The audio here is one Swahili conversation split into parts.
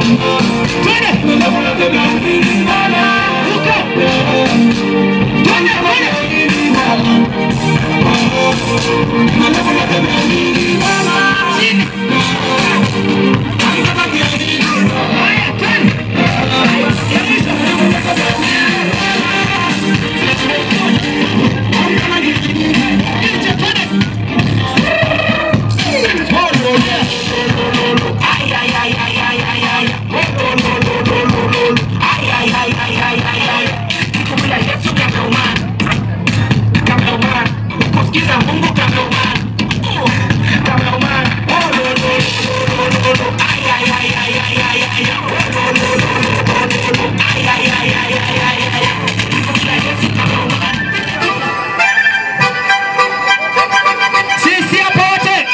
Twende. Ruka. Twende, twende. Chini. Haya, twende. Nje, twende. Sisi hapa wote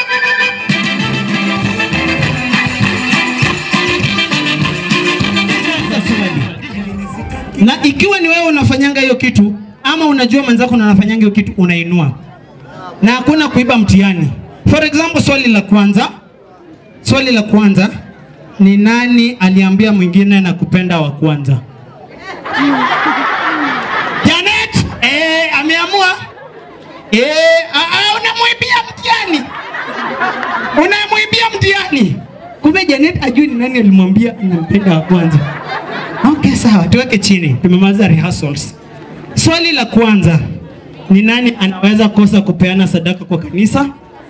na ikiwa ni wewe unafanyanga hiyo kitu ama unajua mwenzako na anafanyanga hiyo kitu unainua na hakuna kuiba mtihani for example swali la kwanza swali la kwanza ni nani aliambia mwingine na kupenda wa kwanza Janet eh, ameamua eh, ah, ah, unamwibia mtihani unamwibia mtihani kumbe Janet ajui ni nani alimwambia anampenda wa kwanza Okay, sawa, tuweke chini. Tumemaliza rehearsals. Swali la kwanza ni nani anaweza kosa kupeana sadaka kwa kanisa?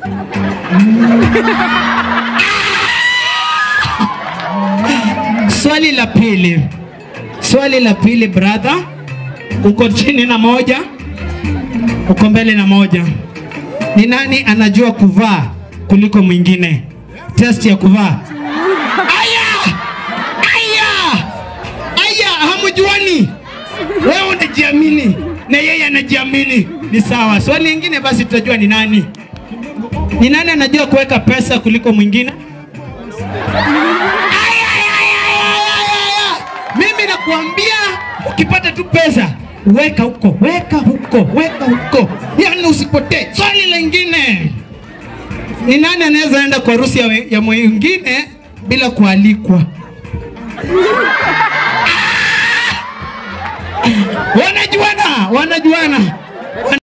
Swali la pili, swali la pili, brother, uko chini na moja, uko mbele na moja. Ni nani anajua kuvaa kuliko mwingine? Test ya kuvaa. Aya! Aya! Aya, hamjuani. Wewe unajiamini na yeye anajiamini, ni sawa. Swali lingine basi tutajua ni nani. Ni nani anajua kuweka pesa kuliko mwingine? Aya, aya, aya, aya, aya, aya. Mimi nakuambia ukipata tu pesa weka huko, weka huko, weka huko, yaani usipotee. Swali lingine ni nani anaweza enda kwa harusi ya, we- ya mwingine bila kualikwa? Wanajuana, wanajuana.